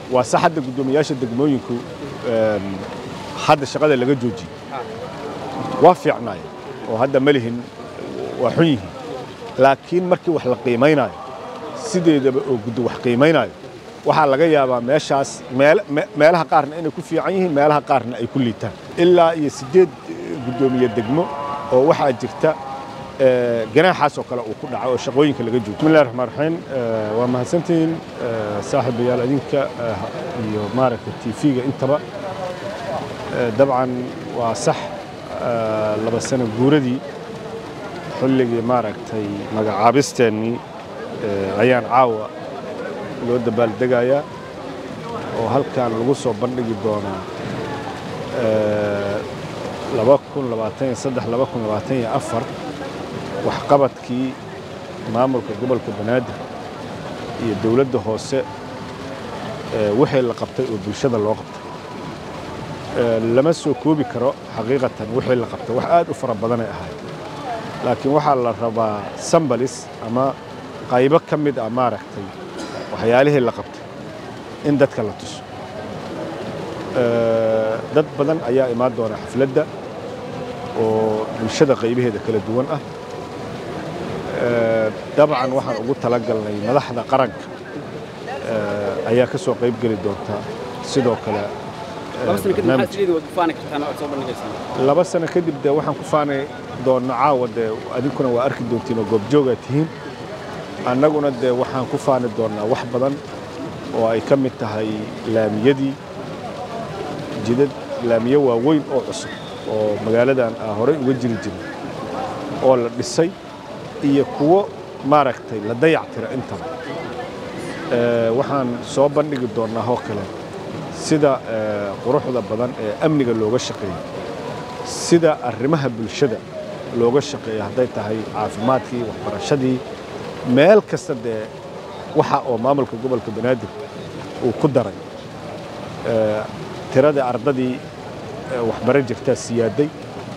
waa sax hadda guddoomiyaasha degmooyinku hadda shaqada laga joojiyey waa fiicnaay oo hadda ma lihin waa xun yihiin laakiin markii wax la qiimaynaayo sideedaba oo guddo wax qiimaynaayo waxaa laga yaabaa meeshaas meelaha qaarna inay ku fiican yihiin meelaha qaarna ay ku liitaan ilaa iyo siddeed guddoomiye degmo oo waxaa jirta ganaaxaas oo kale uu ku dhaco oo shaqooyinka laga joogo bismillahi raxmaan raxiim waa mahadsantihiin saaxiibayaal adinka iyo maaragtay tv-ga intaba dabcan waa sax laba sano guuradii xilligii maaragtay magacaabisteennii ayaan caawa loo dabaaldegayaa oo halkan lagu soo bandhigi doonaa waxqabadkii maamulka gobolka banaadir iyo dowladda hoose wixii la qabtay oo bulshada loo qabtay lama soo koobi karo xaqiiqatan wixii la qabtay wax aad u fara badanay ahayd laakiin waxaa la rabaa sambalis ama qaybo ka mid ah maaragtay waxyaalihii la qabtay in dadka la tuso dad badan ayaa imaan doona xafladda oo bulshada qaybaheeda kala duwan ah dabcan waxaan ugu talagalnay madaxda qaranka ayaa ka soo qayb geli doonta sidoo kale laba sano kadib de waxaan ku faani doonna caawa dee adinkuna waa arki doontiin oo goobjoogaa tihiin annaguna dee waxaan ku faani doonnaa wax badan oo ay ka mid tahay laamiyadii jidad laamiyo waaweyn oo cusub oo magaaladan aa horey uga jiri jirin oo la dhisay iyo kuwo maaragtay la dayactira intaba waxaan soo bandhigi doonnaa oo kale sida quruxda badan ee amniga looga shaqeeyo sida arrimaha bulshada looga shaqeeyo hadday tahay caafimaadkii waxbarashadii meel kasta dee waxa oo maamulka gobolka banaadir uu ku daray tiradii ardadii waxbaro jirtaa siyaaday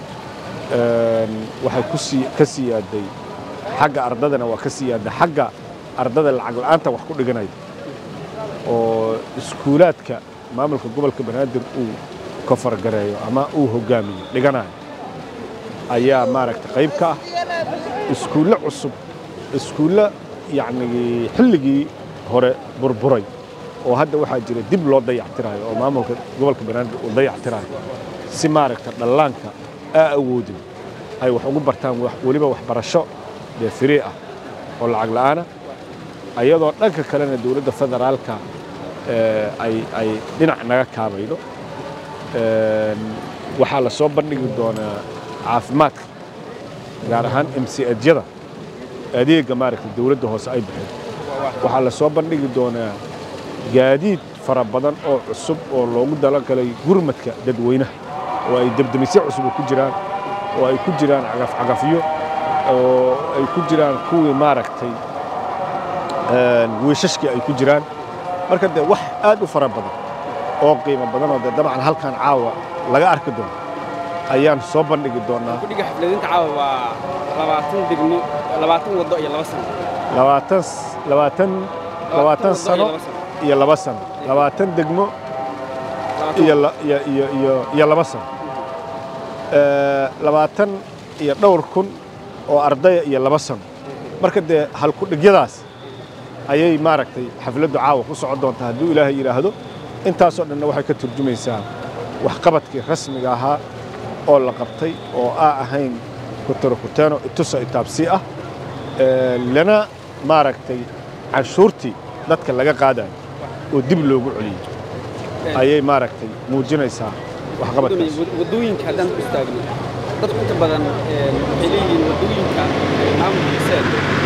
waxay ka siyaaday xagga ardadana waa ka siyaaday xagga ardada lacag la'aanta wax ku dhiganaya oo iskuulaadka maamulka gobolka banaadir uu kofargareeyo ama uu hogaamiyo dhiganayo ayaa maaragtay qayb ka ah iskuulle cusub iskuulle yacnii xilligii hore burburay oo hadda waxaa jira dib loo dayactirayo oo maamulka gobolka banaadir uu dayactirayo si maaragta dhallaanka aa awoodin ay wax ugu bartaan weliba waxbarasho dee firii ah oo lacag la'aana ayadoo dhanka kalena dowladda federaalka ay dhinac naga kaabaydo waxaa la soo bandhigi doonaa caafimaadka gaar ahaan mcajyada adeegga maaragta dowladda hoose ay bixeen waxaa la soo bandhigi doonaa gaadiid fara badan oo cusub oo loogu dalagalay gurmadka dadweynaha oo ay debdemisyo cusub ku jiraan oo ay ku jiraan cagafcagafyo oo ay ku jiraan kuwii maaragtay wiishashkii ay ku jiraan marka dee wax aad u fara badan oo qiimo badan oo dee dabcan halkan caawa laga arki doono ayaan soo bandhigi doonaa kudhiga xafladinta caawa waa labaatan degmo labaatan waddo iyo laba sano labaatan labaatan labaatan sano iyo laba sano labaatan degmo iyo iyo iyo iyo laba sano labaatan iyo dhowr kun oo ardaya iyo laba sano marka dee halkudhigyadaas ayay maaragtay xafladdu caawa ku socon doontaa hadduu ilaahay yidhaahdo intaasoo dhanna waxay ka turjumaysaa waxqabadkii rasmiga ahaa oo la qabtay oo aa ahayn kutarokuteno itusa itaabsii ah lana maaragtay canshuurtii dadka laga qaadayo oo dib loogu celiyey ayay maaragtay muujinaysaa waxqabadkaas waddooyinka haddaan ku istaagno dadku inta badan waxay leeyihiin waddooyinka maamulka xiseen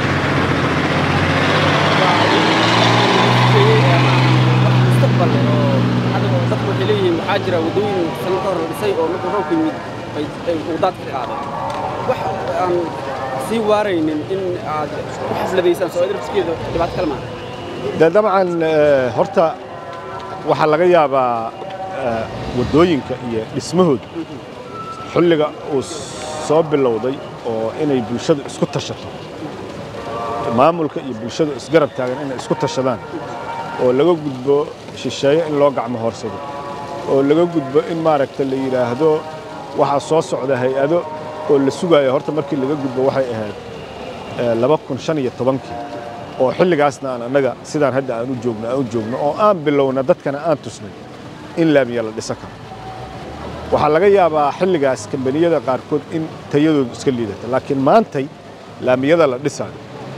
mustaqbal oo adigo dadku waxay leeyihiin waxaa jira waddooyin sano ka hor la dhisay oo markuu roobku yimid ay wadaad ka qaadeen wax aan sii waaraynin in aad ku xafladaysaan soo adarfiskeeda dhibaato kale maaha de dabcan horta waxaa laga yaabaa waddooyinka iyo dhismahooda xilliga uu soo bilowday oo inay bulshadu isku tashato maamulka iyo bulshadu isgarab taagan inay isku tashadaan oo laga gudbo shisheeye in loo gacmo hoorsado oo laga gudbo in maaragta la yidhaahdo waxaa soo socda hay-ado oo la sugayo horta markii laga gudbo waxay ahayd laba kun shan iyo tobankii oo xilligaasna aan annaga sidaan hadda aan u joogno aan u joogno oo aan bilowna dadkana aan tusnay in laamiya la dhisan karo waxaa laga yaabaa xilligaas kambaniyada qaarkood in tayadoodu iska liidata laakiin maantay laamiyada la dhisaayo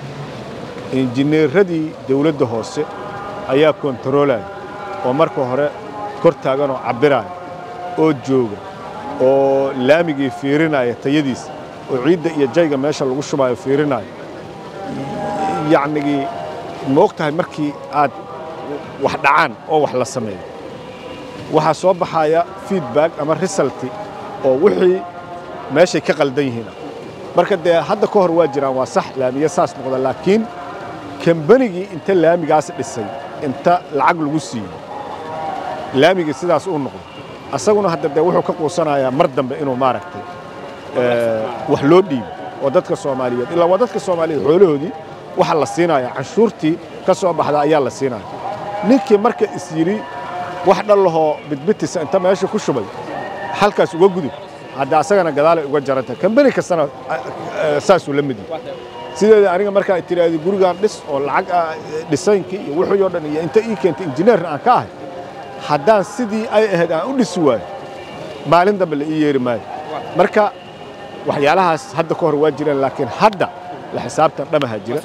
injineeradii dawladda hoose ayaa kontaroolaya oo marka hore kor taaganoo cabbiraya oo jooga oo laamigii fiirinaya tayadiisa oo ciidda iyo jayga meesha lagu shubaayo fiirinaya yacnigii ma og tahay markii aad wax dhacaan oo wax la sameeyo waxaa soo baxaya feedback ama resulti oo wixii meeshay ka qaldan yihiin marka dee hadda ka hor waa jiraan waa sax laamiye saas noqda laakiin kambanigii inta laamigaas dhisay inta lacag lagu siiyo laamigii sidaas uu noqdo asaguna hadda dee wuxuu ka quusanayaa mar dambe inuu maaragtay wax loo dhiibo oo dadka soomaaliyeed ilaa waa dadka soomaaliyeed xoolahoodii waxa la siinaya canshuurtii ka soo baxda ayaa la siinaya ninkii marka is yidhi wax dhallahoo bidbitisa inta meesha ku shubay halkaas uga gudub hadda asagana gadaalay uga jarantah kambani kastana saasuu la mid yahay sideeda aniga markaa tiraahdi gurigaan dhis oo lacag dhisaynkii iyo wixii oo dhan iyo inta ii keentay injineerna aan ka ahay haddaan sidii ay ahayd aan u dhisi waayo maalin dambe la ii yeeri maayo marka waxyaalahaas hadda ka hor waa jiraan laakiin hadda la xisaabtan dhamaha jira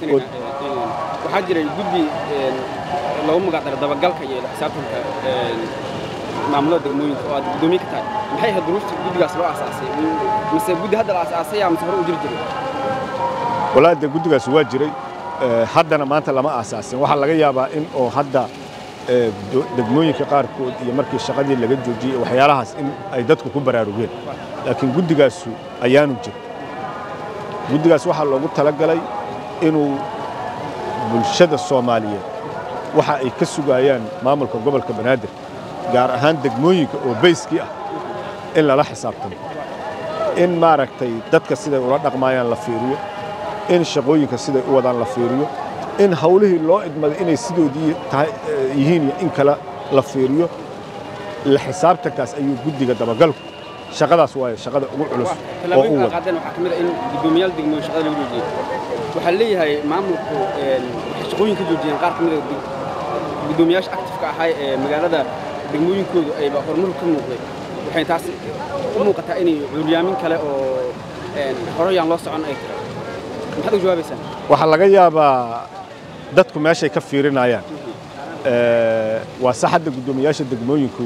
waxaa jiray guddi lagu magacdaro dabagalka iyo xisaabtanka maamulada degmooyinka oo aad guddoomiye ka tahay maxay ahayd duruufta guddigaas loo aasaasay mise guddi hadda la aasaasaya mise hore u jiri jiray walaa dee guddigaas waa jiray haddana maanta lama aasaasin waxaa laga yaabaa in oo hadda degmooyinka qaarkood iyo markii shaqadii laga joojiyey waxyaalahaas in ay dadku ku baraarugeen laakiin guddigaasu ayaanu jir guddigaas waxaa loogu talagalay inuu bulshada soomaaliyeed waxa ay ka sugayaan maamulka gobolka banaadir gaar ahaan degmooyinka oo bayskii ah in lala xisaabtamo in maaragtay dadka siday ula dhaqmaayaan la fiiriyo in shaqooyinka siday u wadaan la fiiriyo in hawlihii loo idmaday inay sidoodii tahay yihiin iyo in kale la fiiriyo la xisaabtankaas ayuu guddiga dabagalku shaqadaas waaye shaqada ugu culus oo u wada qaadeen waxaa ka mid ah in guddoomiyaal degmooyin shaqada lagu joojiyey waxaa leeyahay maamulku waxay shaqooyin ka joojiyeen qaar ka mid ah guddoomiyaasha actifka ahaa ee magaalada degmooyinkoodu ayba horumar ka muuqday waxay taas u muuqataa inay cuuryaamin kale oo horeyaan loo socon ay tahay maxaad u jawaabaysaan waxaa laga yaabaa dadku meeshay ka fiirinayaan waa sax hadda guddoomiyaasha degmooyinku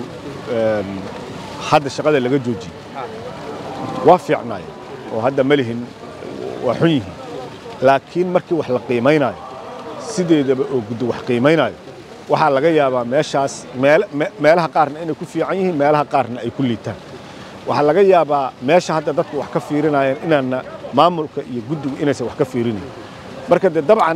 hadda shaqada laga joojiyey waa fiicnaaya oo hadda ma lihin waa xun yihiin laakiin markii wax la qiimaynaayo sideedaba oo guddi wax qiimaynaayo waxaa laga yaabaa meeshaas meelaha qaarna inay ku fiican yihiin meelaha qaarna ay ku liitaan waxaa laga yaabaa meesha hadda dadku wax ka fiirinayaan inaanna maamulka iyo guddigu inaysan wax ka fiirinayn marka dee dabcan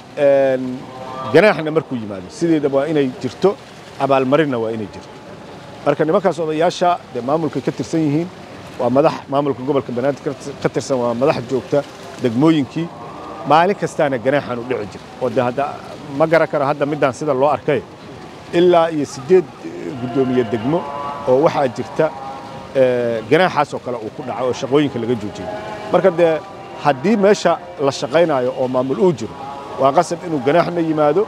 ganaaxna markuu yimaado sideedaba waa inay jirto abaalmarinna waa inay jirto marka nimankaas odayaasha dee maamulkay ka tirsan yihiin waa madax maamulka gobolka banaadir ka tirsan waa madax joogta degmooyinkii maalin kastaana ganaaxan u dhici jira oo dee hadda ma garan karo hadda midaan sida loo arkay ilaa iyo siddeed guddoomiye degmo oo waxaa jirta ganaaxaas oo kale uu ku dhaco oo shaqooyinka laga joojiyey marka dee haddii meesha la shaqaynayo oo maamul uu jiro waa qasab inuu ganaaxna yimaado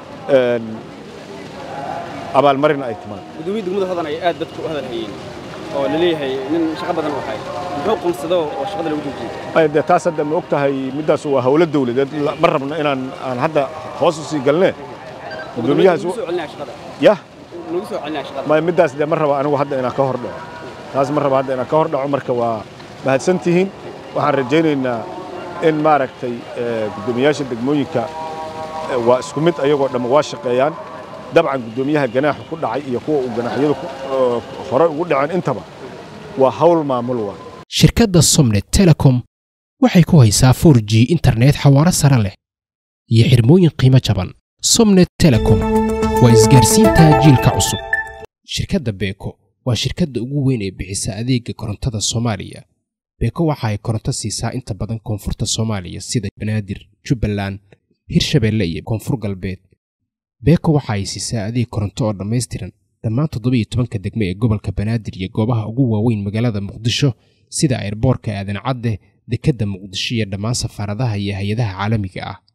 abaalmarina ay timaado gudoomiye degmada hodan ay aad dadku u hadal hayeen oo la leeyahay nin shaqo badan u hay muxuu qonsado oo shaqada lagu joojiyey dee taas hadda ma og tahay middaas waa howlo dawladeed ma rabno inaan aan hadda hoos u sii galnee gudoomiyahaas soo celinaya shaqada yah lagu soo celinaya shaqada ma middaas dee ma raba anigu hadda inaan ka hor dhaco taas ma raba hadda inaan ka hor dhaco marka waa mahadsan tihiin waxaan rajaynaynaa in maaragtay guddoomiyaasha degmooyinka waa isku mid ayagoo dhamma waa shaqeeyaan dabcan guddoomiyaha ganaaxa ku dhacay iyo kuwa uu ganaaxyadu hore ugu dhaceen intaba waa hawl maamul waa shirkadda somnet telecom waxay ku haysaa 4 g internet xawaaro sare leh iyo xirmooyin qiimo jaban somnet telecom waa isgaarsiinta jiilka cusub shirkadda beeko waa shirkadda ugu weyn ee bixisa adeega korontada soomaaliya beeko waxa ay koronto siisaa inta badan koonfurta soomaaliya sida banaadir jubbaland hirshabeelle iyo koonfur galbeed beeko waxa ay siisaa adeeg koronto oo dhammaystiran dhammaan toddoba iyo tobanka degme ee gobolka banaadir iyo goobaha ugu waaweyn magaalada muqdisho sida airboorka aadan cadde dekedda muqdisho iyo dhammaan safaaradaha iyo hay-adaha caalamiga ah